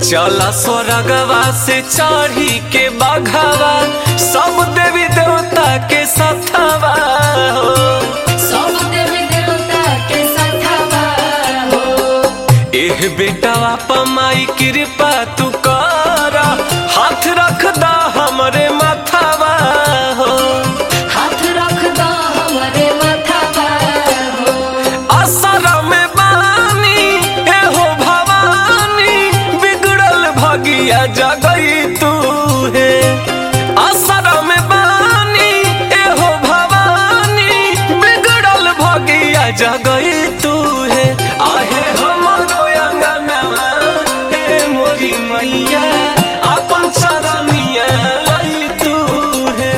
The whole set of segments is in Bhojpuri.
चला स्वर्गवा से चढ़ी के बघवा सब देवी देवता के सथवा हो सब देवी देवता के सथवा हो एह बेटावा पमाई कृपा तू कर हाथ रख दा हमरे माथावा हो हाथ रख दो हमरे माथावा हो असर में बानी एहो भवानी बिगड़ल भगिया जगई तू है असर में बानी एहो भवानी बिगड़ल भगिया जगई तू है आहे हमरो अंगनवा हे मोरी मैया अपन चरनिया लई तू है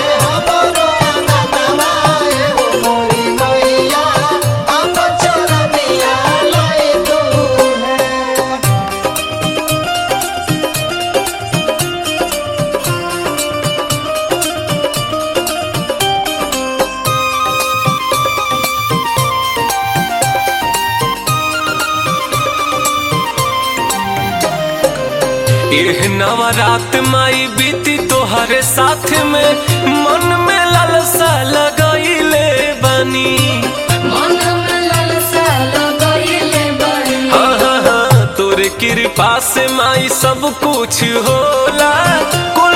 एह नवरात माई बीती तोहरे साथ में मन में लालसा लगईले बनी मन में लालसा लगइले बड़ी हाँ हाँ हाँ तोरे कृपा से माई सब कुछ होला कोई